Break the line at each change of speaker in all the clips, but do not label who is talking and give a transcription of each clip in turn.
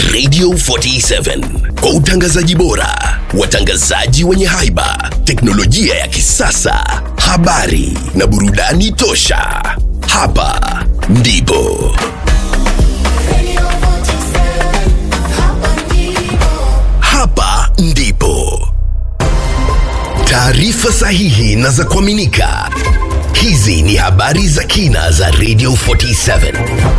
Radio 47 kwa utangazaji bora, watangazaji wenye haiba, teknolojia ya kisasa, habari na burudani tosha. Hapa ndipo hapa ndipo taarifa sahihi na za kuaminika. Hizi ni habari za kina za Radio 47.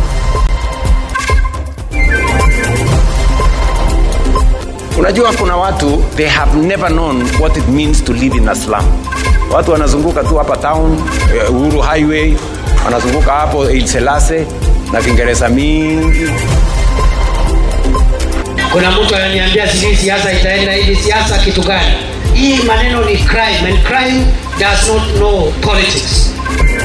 Unajua kuna watu they have never known what it means to live in a slum. Watu wanazunguka tu hapa town, eh, Uhuru Highway, wanazunguka hapo Il Selase na Kiingereza mingi.
Kuna mtu ananiambia sijui siasa itaenda hivi. Siasa kitu gani? Hii maneno ni crime and crime does not know politics.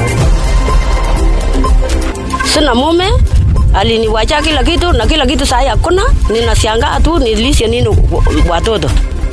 sina mume aliniwacha kila kitu na kila kitu saa hii hakuna ninashangaa tu nilishe nini watoto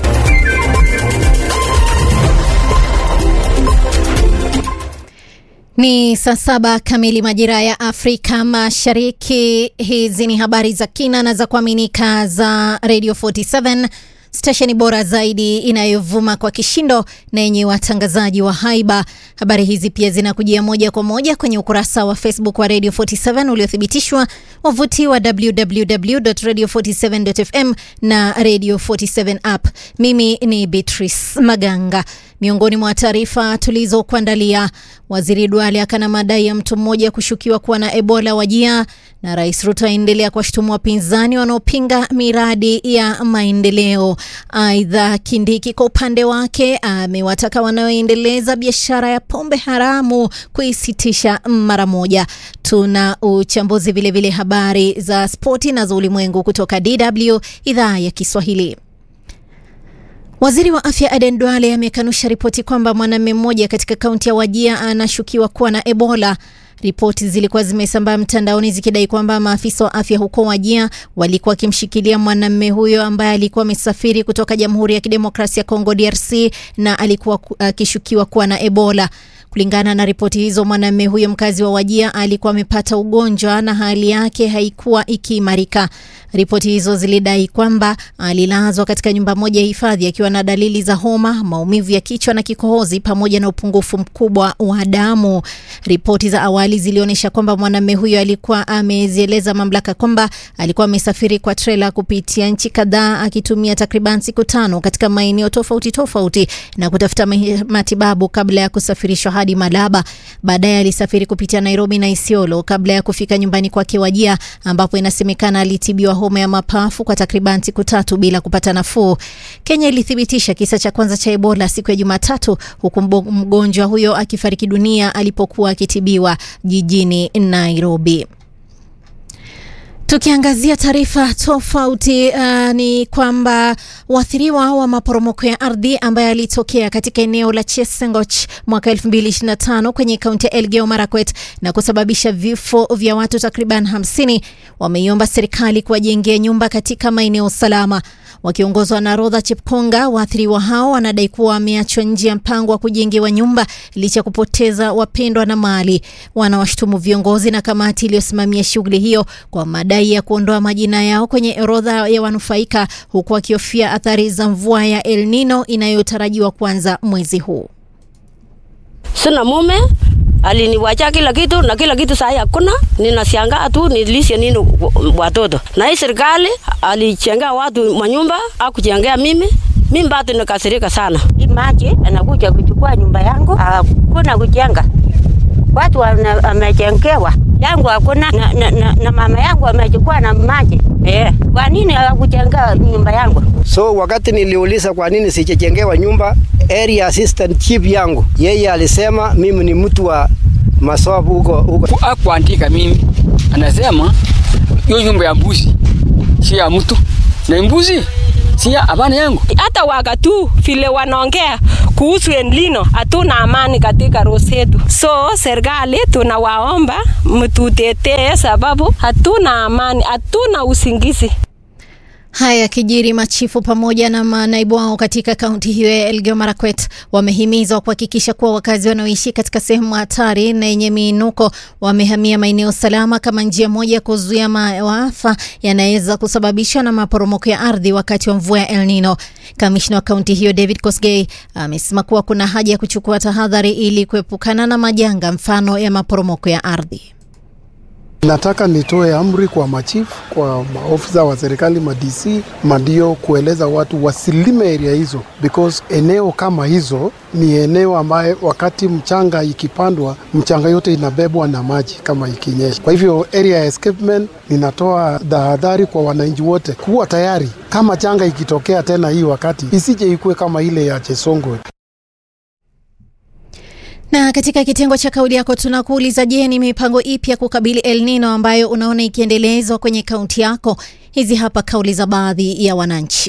Ni saa saba kamili majira ya Afrika Mashariki. Hizi ni habari za kina na za kuaminika za Radio 47 stesheni bora zaidi inayovuma kwa kishindo na yenye watangazaji wa haiba. Habari hizi pia zinakujia moja kwa moja kwenye ukurasa wa Facebook wa Radio 47 uliothibitishwa, wavuti wa www.radio47.fm na Radio 47 app. Mimi ni Beatrice Maganga. Miongoni mwa taarifa tulizokuandalia, waziri Duale akana madai ya mtu mmoja kushukiwa kuwa na Ebola wajia, na Rais Ruto aendelea kuwashutumu wapinzani wanaopinga miradi ya maendeleo. Aidha, Kindiki kwa upande wake amewataka wanaoendeleza biashara ya pombe haramu kuisitisha mara moja. Tuna uchambuzi vilevile, habari za spoti na za ulimwengu kutoka DW idhaa ya Kiswahili. Waziri wa afya Aden Duale amekanusha ripoti kwamba mwanamume mmoja katika kaunti ya Wajia anashukiwa kuwa na Ebola. Ripoti zilikuwa zimesambaa mtandaoni zikidai kwamba maafisa wa afya huko Wajia walikuwa wakimshikilia mwanamume huyo ambaye alikuwa amesafiri kutoka Jamhuri ya Kidemokrasia ya Kongo DRC na alikuwa akishukiwa kuwa na Ebola. Kulingana na ripoti hizo, mwanamume huyo mkazi wa Wajia alikuwa amepata ugonjwa na hali yake haikuwa ikiimarika. Ripoti hizo zilidai kwamba alilazwa katika nyumba moja ya hifadhi akiwa na dalili za homa, maumivu ya kichwa na kikohozi pamoja na upungufu mkubwa wa damu. Ripoti za awali zilionyesha kwamba mwanamume huyo alikuwa amezieleza mamlaka kwamba alikuwa amesafiri kwa trela kupitia nchi kadhaa akitumia takriban siku tano katika maeneo tofauti tofauti na kutafuta matibabu kabla ya kusafirishwa hadi Malaba. Baadaye alisafiri kupitia Nairobi na Isiolo kabla ya kufika nyumbani kwake Wajia, ambapo inasemekana alitibiwa homa ya mapafu kwa takriban siku tatu bila kupata nafuu. Kenya ilithibitisha kisa cha kwanza cha Ebola siku ya Jumatatu, huku mgonjwa huyo akifariki dunia alipokuwa akitibiwa jijini Nairobi. Tukiangazia taarifa tofauti uh, ni kwamba waathiriwa wa maporomoko ya ardhi ambayo yalitokea katika eneo la Chesengoch mwaka 2025 kwenye kaunti ya Elgeyo Marakwet na kusababisha vifo vya watu takriban 50 wameiomba serikali kuwajengea nyumba katika maeneo salama. Wakiongozwa na Rodha Chepkonga, waathiriwa hao wanadai kuwa wameachwa nje ya mpango wa kujengewa nyumba licha ya kupoteza wapendwa na mali. Wanawashutumu viongozi na kamati iliyosimamia shughuli hiyo kwa madai ya kuondoa majina yao kwenye orodha ya wanufaika, huku wakihofia athari za mvua ya El Nino inayotarajiwa kuanza mwezi huu.
sina mume aliniwacha kila kitu na kila kitu saa hii hakuna. Ninashangaa tu nilishe nini watoto, na hii serikali alichengea watu manyumba akuchengea mimi mimi bado nikasirika sana.
Hii maji anakuja kuchukua nyumba yangu, hakuna kujenga. Watu wamechengewa yangu hakuna na, na, na, na mama yangu amechukua na maji eh. Kwa nini hawakujenga nyumba yangu?
So wakati niliuliza kwa nini sijajengewa nyumba, area assistant chief yangu yeye alisema mimi ni mtu wa masobu huko huko.
Akuandika mimi, anasema hiyo nyumba ya mbuzi si ya mtu na mbuzi si ya abana yangu.
Hata wakatu vile wanaongea kuhusu Elnino, hatuna amani katika roho zetu. So serikali tunawaomba mtutetee, sababu hatuna amani, hatuna usingizi.
Haya kijiri, machifu pamoja na manaibu wao katika kaunti hiyo ya Elgeyo Marakwet wamehimizwa kuhakikisha kuwa wakazi wanaoishi katika sehemu hatari na yenye miinuko wamehamia maeneo salama kama njia moja ya kuzuia maafa yanaweza kusababishwa na maporomoko ya ardhi wakati wa mvua ya El Nino. Kamishna wa kaunti hiyo David Kosgei amesema kuwa kuna haja ya kuchukua tahadhari ili kuepukana na majanga mfano ya maporomoko ya ardhi.
Nataka nitoe amri kwa machifu, kwa maofisa wa serikali, ma DC, madio kueleza watu wasilime area hizo because eneo kama hizo ni eneo ambaye wakati mchanga ikipandwa, mchanga yote inabebwa na maji kama ikinyesha. Kwa hivyo area ya escapement, ninatoa tahadhari kwa wananchi wote kuwa tayari kama changa ikitokea tena hii wakati isije ikuwe kama ile ya Chesongo.
Na katika kitengo cha kauli yako tunakuuliza, je, ni mipango ipi ya kukabili El Nino ambayo unaona ikiendelezwa kwenye kaunti yako? Hizi hapa kauli za baadhi ya wananchi.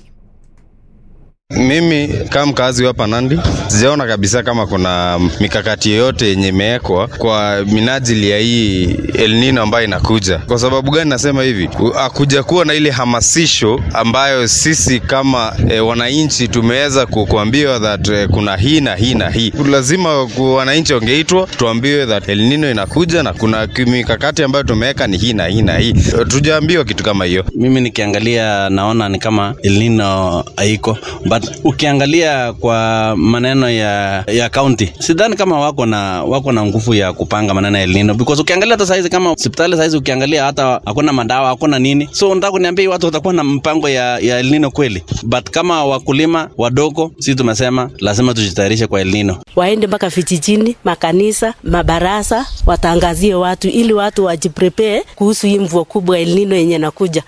Mimi kama mkazi wa hapa Nandi sijaona kabisa kama kuna mikakati yoyote yenye imewekwa kwa minajili ya hii El Nino ambayo inakuja. Kwa sababu gani nasema hivi? Hakuja kuwa na ile hamasisho ambayo sisi kama e, wananchi tumeweza kuambiwa that e, kuna hii na hii na hii. Lazima wananchi wangeitwa tuambiwe that El Nino inakuja na kuna mikakati ambayo tumeweka ni hii na hii na hii. Tujaambiwa kitu kama hiyo.
Mimi nikiangalia naona ni kama El Nino haiko but ukiangalia kwa maneno ya ya county sidhani kama wako na wako na nguvu ya kupanga maneno ya El Nino because ukiangalia hata saizi kama hospitali saizi ukiangalia hata hakuna madawa hakuna nini so nataka kuniambia watu watakuwa na mpango ya, ya El Nino kweli but kama wakulima wadogo si tumesema lazima tujitayarishe kwa El Nino
waende mpaka vijijini makanisa mabarasa watangazie watu ili watu wajiprepare kuhusu hii mvua kubwa El Nino yenye nakuja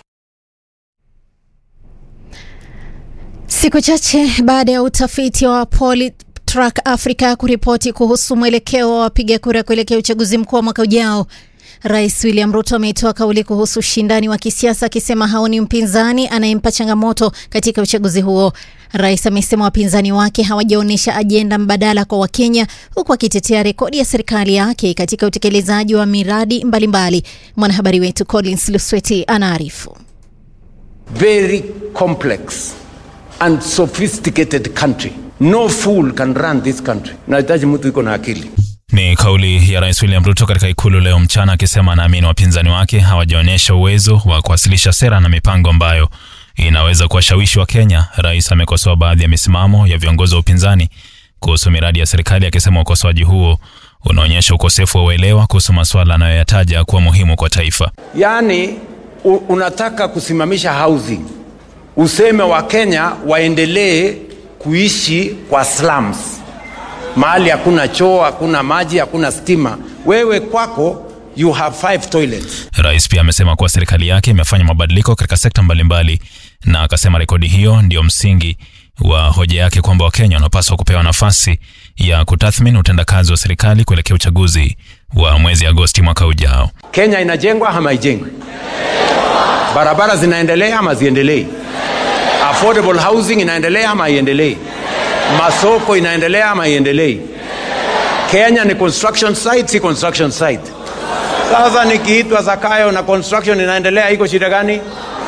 Siku chache baada ya utafiti wa Polytrack Africa kuripoti kuhusu mwelekeo wa wapiga kura kuelekea uchaguzi mkuu wa mwaka ujao, Rais William Ruto ametoa kauli kuhusu ushindani wa kisiasa akisema haoni mpinzani anayempa changamoto katika uchaguzi huo. Rais amesema wapinzani wake hawajaonyesha ajenda mbadala kwa Wakenya, huku akitetea rekodi ya serikali yake katika utekelezaji wa miradi mbalimbali. Mwanahabari wetu Collins Lusweti anaarifu.
Very complex and sophisticated country. No fool can run this country. Nahitaji mtu iko na akili.
Ni kauli ya Rais William Ruto katika ikulu leo mchana, akisema anaamini wapinzani wake hawajaonyesha uwezo wa kuwasilisha sera na mipango ambayo inaweza kuwashawishi wa Kenya. Rais amekosoa baadhi ya misimamo ya viongozi wa upinzani kuhusu miradi ya serikali, akisema ukosoaji huo unaonyesha ukosefu wa uelewa kuhusu masuala anayoyataja kuwa muhimu kwa taifa.
Yaani unataka kusimamisha housing useme Wakenya waendelee kuishi kwa slums, mahali hakuna choo, hakuna maji, hakuna stima. Wewe kwako you have five toilets.
Rais pia amesema kuwa serikali yake imefanya mabadiliko katika sekta mbalimbali, na akasema rekodi hiyo ndio msingi wa hoja yake kwamba Wakenya wanapaswa kupewa nafasi ya kutathmini utendakazi wa serikali kuelekea uchaguzi wa mwezi Agosti mwaka ujao.
Kenya inajengwa ama haijengwi? Barabara zinaendelea ama ziendelei? affordable housing inaendelea ama haiendelei? Masoko inaendelea ama haiendelei? Kenya ni construction site, si construction site. Sasa nikiitwa Zakayo na construction inaendelea, iko shida gani?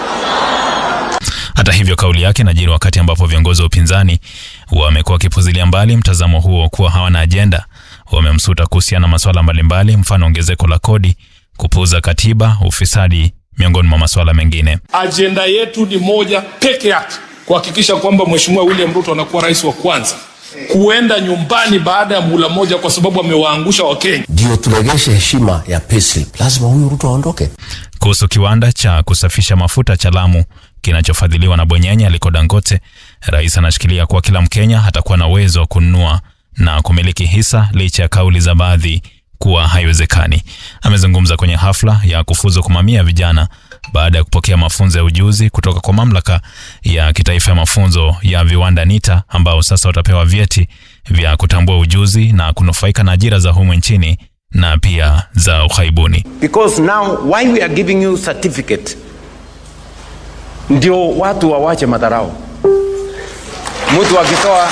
Hata hivyo, kauli yake inajiri wakati ambapo viongozi wa upinzani wamekuwa wakipuzilia mbali mtazamo huo kuwa hawana ajenda. Wamemsuta kuhusiana na masuala mbalimbali, mfano ongezeko la kodi, kupuuza katiba, ufisadi miongoni mwa masuala mengine.
Ajenda yetu ni moja peke yake, kuhakikisha kwamba Mheshimiwa William Ruto anakuwa rais wa kwanza kuenda nyumbani baada ya muhula moja, kwa sababu amewaangusha Wakenya.
Ndio turegeshe heshima ya payslip, lazima huyu Ruto aondoke.
Kuhusu kiwanda cha kusafisha mafuta cha Lamu kinachofadhiliwa na Bwenyenye aliko Dangote, rais anashikilia kuwa kila Mkenya atakuwa na uwezo wa kununua na kumiliki hisa licha ya kauli za baadhi kuwa haiwezekani. Amezungumza kwenye hafla ya kufuzu kwa mamia ya vijana baada ya kupokea mafunzo ya ujuzi kutoka kwa mamlaka ya kitaifa ya mafunzo ya viwanda NITA, ambao sasa watapewa vyeti vya kutambua ujuzi na kunufaika na ajira za humu nchini na pia za ughaibuni.
Because now why we are giving you certificate, ndio watu wawache madharau. Mtu akitoa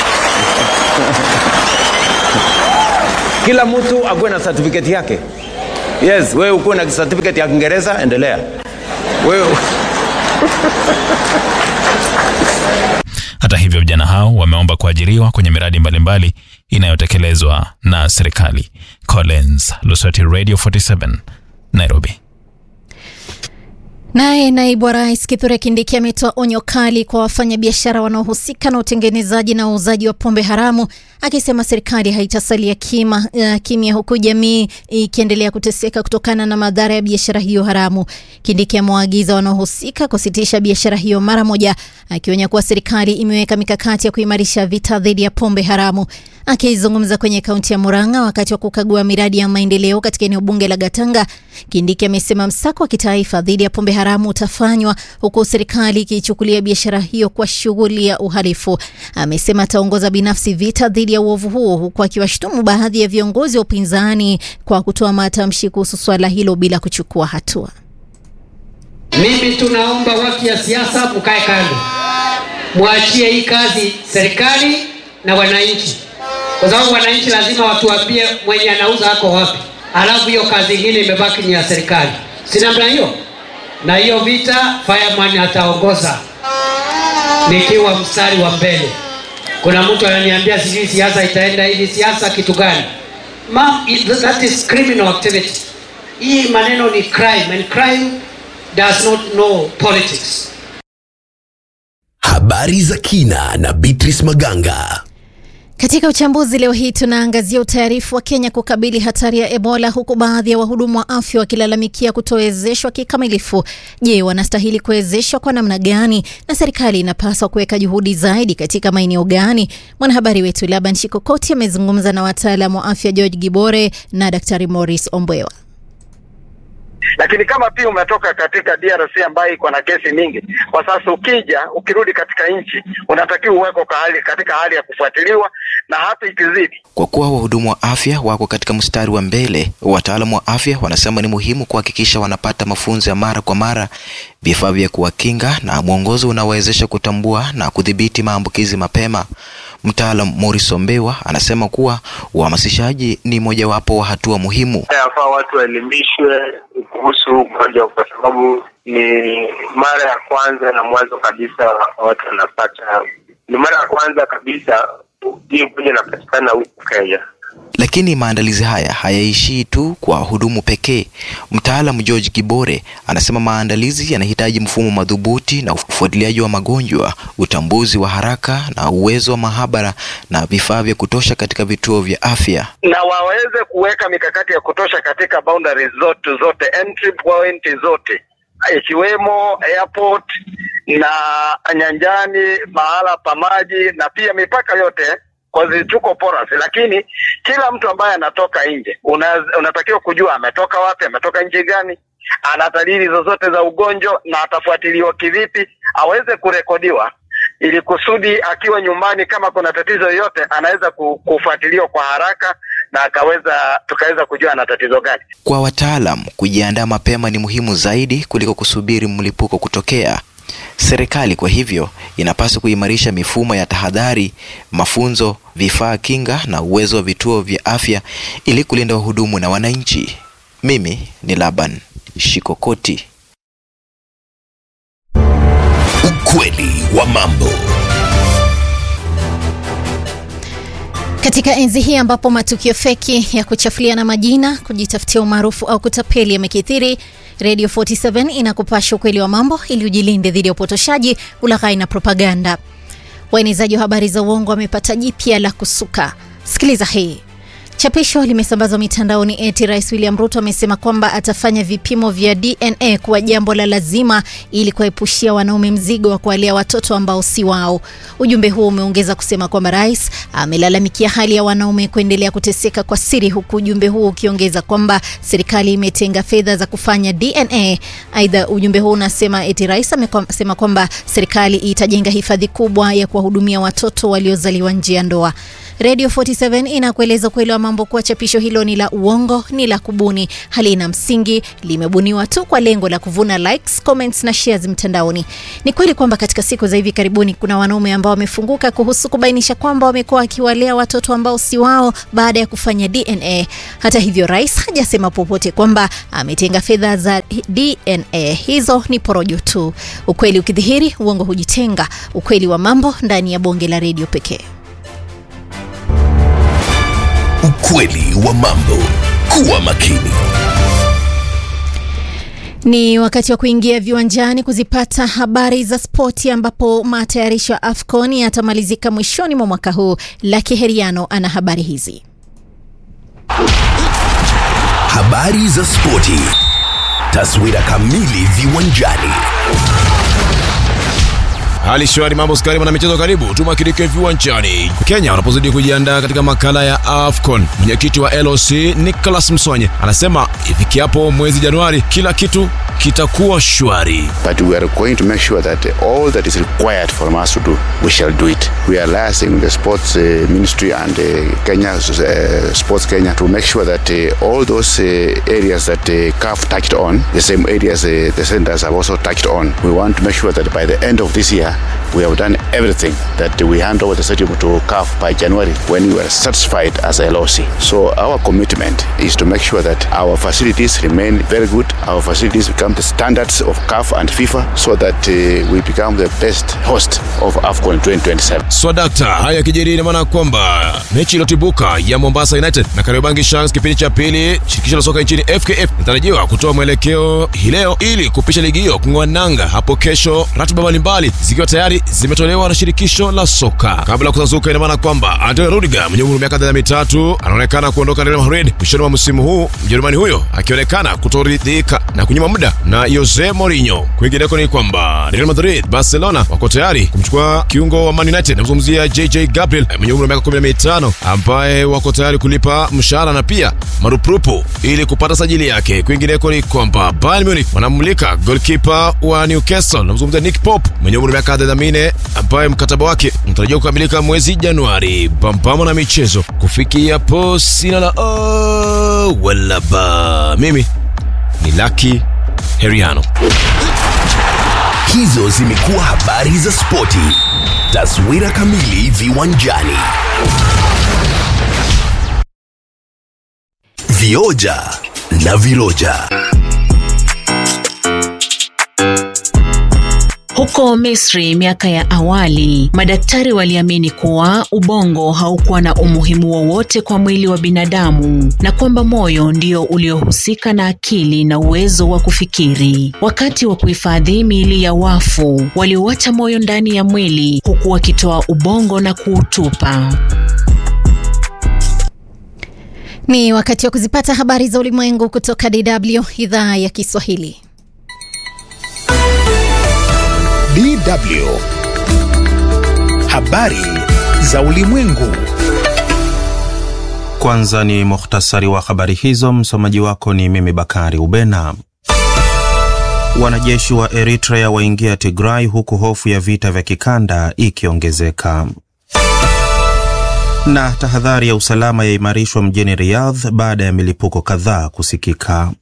kila mtu akuwe na certificate yake. Yes, wewe ukuwe na certificate ya Kiingereza, endelea. Wewe
Hata hivyo, vijana hao wameomba kuajiriwa kwenye miradi mbalimbali inayotekelezwa na serikali. Collins Lusweti, Radio 47, Nairobi.
Naye naibu wa rais Kithure Kindiki ametoa onyo kali kwa wafanyabiashara wanaohusika na utengenezaji na uuzaji wa pombe haramu, akisema serikali haitasalia kima, uh, kimya huku jamii ikiendelea kuteseka kutokana na madhara ya biashara hiyo haramu. Kindiki amewaagiza wanaohusika kusitisha biashara hiyo mara moja, akionya kuwa serikali imeweka mikakati ya kuimarisha vita dhidi ya pombe haramu. Akizungumza kwenye kaunti ya Murang'a wakati wa kukagua miradi ya maendeleo katika eneo bunge la Gatanga, Kindiki amesema msako wa kitaifa dhidi ya pombe haramu utafanywa huku serikali ikichukulia biashara hiyo kwa shughuli ya uhalifu. Amesema ataongoza binafsi vita dhidi ya uovu huo, huku akiwashutumu baadhi ya viongozi wa upinzani kwa kutoa matamshi kuhusu swala hilo bila kuchukua hatua.
Mimi tunaomba watu ya siasa mkae kando, mwachie hii kazi serikali na wananchi, kwa sababu wananchi lazima watuambie mwenye anauza ako wapi, alafu hiyo kazi ingine imebaki ni ya serikali, si namna hiyo? Na hiyo vita fireman ataongoza nikiwa mstari wa mbele. Kuna mtu ananiambia sijui siasa itaenda hivi. Siasa kitu gani? Ma'am, it- that is criminal activity. Hii maneno ni crime and crime does not know politics.
Habari za kina na Beatrice Maganga.
Katika uchambuzi leo hii tunaangazia utayarifu wa Kenya kukabili hatari ya Ebola huku baadhi ya wahudumu wa afya wakilalamikia kutowezeshwa kikamilifu. Je, wanastahili kuwezeshwa kwa namna gani na serikali inapaswa kuweka juhudi zaidi katika maeneo gani? Mwanahabari wetu Laban Shikokoti amezungumza na wataalamu wa afya George Gibore na Daktari Morris Ombwewa.
lakini kama pia umetoka katika DRC ambayo iko na kesi mingi kwa sasa, ukija ukirudi katika nchi unatakiwa uweko kwa hali, katika hali ya kufuatiliwa na hata ikizidi
Kwa kuwa wahudumu wa afya wako katika mstari wa mbele, wataalamu wa afya wanasema ni muhimu kuhakikisha wanapata mafunzo ya mara kwa mara, vifaa vya kuwakinga na mwongozo unaowezesha kutambua na kudhibiti maambukizi mapema. Mtaalam Morris Ombewa anasema kuwa uhamasishaji ni mojawapo wa hatua muhimu.
Yafaa watu waelimishwe kuhusu ugonjwa kwa sababu ni mara ya kwanza na mwanzo kabisa watu wanapata, ni mara ya kwanza kabisa hii ugonjwa inapatikana huku Kenya.
Lakini maandalizi haya hayaishii tu kwa wahudumu pekee. Mtaalam George Kibore anasema maandalizi yanahitaji mfumo madhubuti na ufuatiliaji wa magonjwa, utambuzi wa haraka na uwezo wa mahabara na vifaa vya kutosha katika vituo vya afya.
na waweze kuweka mikakati ya kutosha katika boundaries zote zote, entry point zote, ikiwemo airport na nyanjani, mahala pa maji na pia mipaka yote kwa tuko porous, lakini kila mtu ambaye anatoka nje una, unatakiwa kujua ametoka wapi, ametoka nchi gani, ana dalili zozote za ugonjwa na atafuatiliwa kivipi, aweze kurekodiwa ili kusudi akiwa nyumbani kama kuna tatizo yoyote anaweza ku- kufuatiliwa kwa haraka na akaweza tukaweza kujua ana tatizo gani.
Kwa wataalam, kujiandaa mapema ni muhimu zaidi kuliko kusubiri mlipuko kutokea. Serikali kwa hivyo inapaswa kuimarisha mifumo ya tahadhari, mafunzo, vifaa kinga na uwezo wa vituo vya afya ili kulinda wahudumu na wananchi. Mimi ni Laban Shikokoti.
Ukweli wa mambo.
Katika enzi hii ambapo matukio feki ya kuchafuliana majina, kujitafutia umaarufu au kutapeli yamekithiri, Radio 47 inakupasha ukweli wa mambo ili ujilinde dhidi ya upotoshaji, ulaghai na propaganda. Waenezaji wa habari za uongo wamepata jipya la kusuka. Sikiliza hii. Chapisho limesambazwa mitandaoni eti Rais William Ruto amesema kwamba atafanya vipimo vya DNA kuwa jambo la lazima ili kuwaepushia wanaume mzigo wa kuwalea watoto ambao si wao. Ujumbe huo umeongeza kusema kwamba rais amelalamikia hali ya wanaume kuendelea kuteseka kwa siri, huku ujumbe huo ukiongeza kwamba serikali imetenga fedha za kufanya DNA. Aidha, ujumbe huo unasema eti rais amesema kwamba serikali itajenga hifadhi kubwa ya kuwahudumia watoto waliozaliwa nje ya ndoa. Radio 47 inakueleza ukweli wa mambo kuwa chapisho hilo ni la uongo, ni la kubuni, halina msingi, limebuniwa tu kwa lengo la kuvuna likes, comments na shares mtandaoni. Ni kweli kwamba katika siku za hivi karibuni kuna wanaume ambao wamefunguka kuhusu kubainisha kwamba wamekuwa wakiwalea watoto ambao si wao baada ya kufanya DNA. Hata hivyo, rais hajasema popote kwamba ametenga fedha za DNA. Hizo ni porojo tu. Ukweli ukidhihiri, uongo hujitenga. Ukweli wa mambo ndani ya bonge la redio pekee.
Ukweli wa mambo. Kuwa makini.
Ni wakati wa kuingia viwanjani kuzipata habari za spoti, ambapo matayarisho ya AFCON yatamalizika mwishoni mwa mwaka huu. Laki Heriano ana habari hizi.
Habari za spoti. Taswira kamili viwanjani.
Hali shwari, mambo skari, mwana michezo, karibu tumakirike viwanjani. Kenya wanapozidi kujiandaa katika makala ya AFCON, mwenyekiti wa LOC Nicholas Msonye anasema ifikiapo mwezi Januari kila kitu kitakuwa shwari.
But we are going to make sure that all that is required from us to do, we shall do it. We are liaising with the sports uh, ministry and uh, Kenya uh, Sports Kenya to make sure that uh, all those uh, areas that uh, CAF touched on, the same areas uh, the centers have also touched on. We want to make sure that by the end of this year, we have done everything that we hand over the stadium to CAF by January when we are satisfied as a LOC. So our commitment is to make sure that our facilities remain very good, our facilities become the standards of CAF and FIFA so that uh, we become the best host of AFCON 2027.
Swadakta, haya yakijiri ina maana kwamba mechi iliyotibuka ya Mombasa United na Kariobangi Sharks kipindi cha pili, shirikisho la soka nchini FKF inatarajiwa kutoa mwelekeo hii leo ili kupisha ligi hiyo kung'oa nanga hapo kesho, ratiba mbalimbali zikiwa tayari zimetolewa na shirikisho la soka. Kabla ya kusazuka, ina maana kwamba Antonio Rudiger mwenye umri wa miaka 33 anaonekana kuondoka Real Madrid mwishoni mwa msimu huu, Mjerumani huyo akionekana kutoridhika na kunyima muda na Jose Mourinho. Kwingineko ni kwamba Real Madrid, Barcelona wako tayari kumchukua kiungo wa Man United, namzungumzia JJ Gabriel mwenye umri wa miaka 15 ambaye wako tayari kulipa mshahara na pia marupurupu ili kupata sajili yake. Kwingineko ni kwamba Bayern Munich wanamulika goalkeeper wa Newcastle, namzungumzia Nick Pope mwenye umri wa miaka 34 ambaye mkataba wake unatarajiwa kukamilika mwezi Januari. Pambamo na michezo kufikia po sina la oh, wala ba. Mimi ni Lucky Heriano.
Hizo zimekuwa habari za spoti. Taswira kamili viwanjani. Vioja na viroja.
Huko Misri miaka ya awali, madaktari waliamini kuwa ubongo haukuwa na umuhimu wowote kwa mwili wa binadamu na kwamba moyo ndio uliohusika na akili na uwezo wa kufikiri. Wakati wa kuhifadhi miili ya wafu, waliuacha moyo ndani ya mwili huku wakitoa ubongo na kuutupa.
Ni wakati wa kuzipata habari za ulimwengu kutoka DW idhaa ya Kiswahili.
DW. Habari za ulimwengu.
Kwanza ni muhtasari wa habari hizo. Msomaji wako ni mimi Bakari Ubena. Wanajeshi wa Eritrea waingia Tigray huku hofu ya vita vya kikanda ikiongezeka. Na tahadhari ya usalama yaimarishwa mjini Riyadh baada ya milipuko kadhaa kusikika.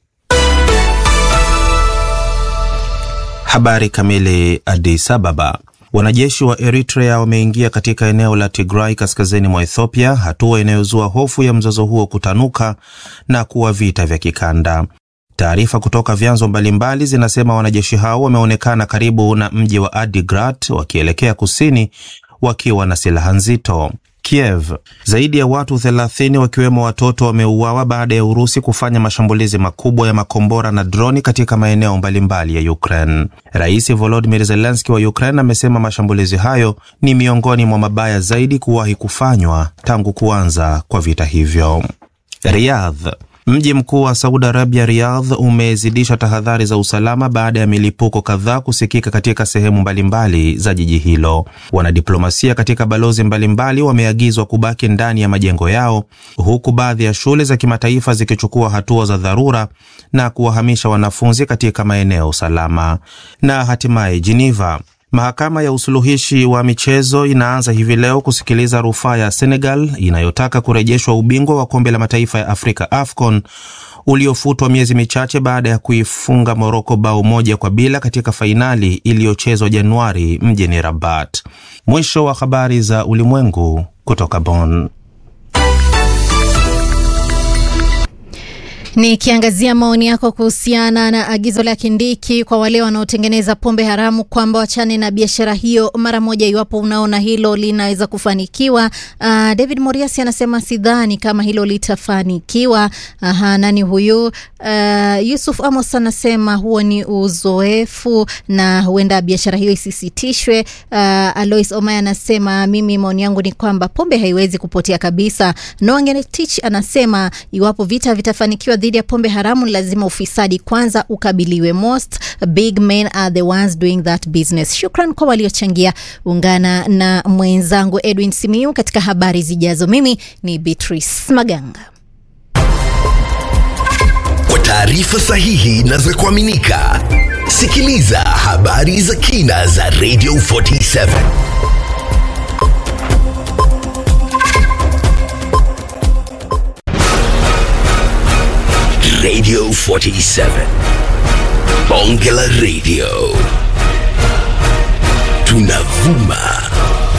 Habari kamili. Addis Ababa. Wanajeshi wa Eritrea wameingia katika eneo la Tigray kaskazini mwa Ethiopia, hatua inayozua hofu ya mzozo huo kutanuka na kuwa vita vya kikanda. Taarifa kutoka vyanzo mbalimbali zinasema wanajeshi hao wameonekana karibu na mji wa Adigrat wakielekea kusini wakiwa na silaha nzito. Kiev. Zaidi ya watu 30 wakiwemo watoto wameuawa baada ya Urusi kufanya mashambulizi makubwa ya makombora na droni katika maeneo mbalimbali ya Ukraine. Rais Volodymyr Zelensky wa Ukraine amesema mashambulizi hayo ni miongoni mwa mabaya zaidi kuwahi kufanywa tangu kuanza kwa vita hivyo. Riyadh. Mji mkuu wa Saudi Arabia, Riyadh, umezidisha tahadhari za usalama baada ya milipuko kadhaa kusikika katika sehemu mbalimbali za jiji hilo. Wanadiplomasia katika balozi mbalimbali wameagizwa kubaki ndani ya majengo yao, huku baadhi ya shule za kimataifa zikichukua hatua za dharura na kuwahamisha wanafunzi katika maeneo salama. Na hatimaye Geneva, Mahakama ya usuluhishi wa michezo inaanza hivi leo kusikiliza rufaa ya Senegal inayotaka kurejeshwa ubingwa wa kombe la mataifa ya Afrika AFCON uliofutwa miezi michache baada ya kuifunga Moroko bao moja kwa bila katika fainali iliyochezwa Januari mjini Rabat. Mwisho wa habari za ulimwengu kutoka Bonn.
Nikiangazia maoni yako kuhusiana na agizo la Kindiki kwa wale wanaotengeneza pombe haramu kwamba wachane na biashara hiyo mara moja iwapo unaona hilo linaweza kufanikiwa. Uh, David Moriasi anasema sidhani kama hilo litafanikiwa. Aha, nani huyu? Uh, Yusuf Amos anasema huo ni uzoefu na huenda biashara hiyo isisitishwe. Uh, Alois Omaya anasema mimi maoni yangu ni kwamba pombe haiwezi kupotea kabisa. Noah Ngenetich anasema iwapo vita vitafanikiwa dhidi ya pombe haramu lazima ufisadi kwanza ukabiliwe. Most big men are the ones doing that business. Shukran kwa waliochangia. Ungana na mwenzangu Edwin Simiu katika habari zijazo. Mimi ni Beatrice Maganga.
Kwa taarifa sahihi na za kuaminika, sikiliza habari za kina za Radio 47 Radio 47 Bonge la Radio tunavuma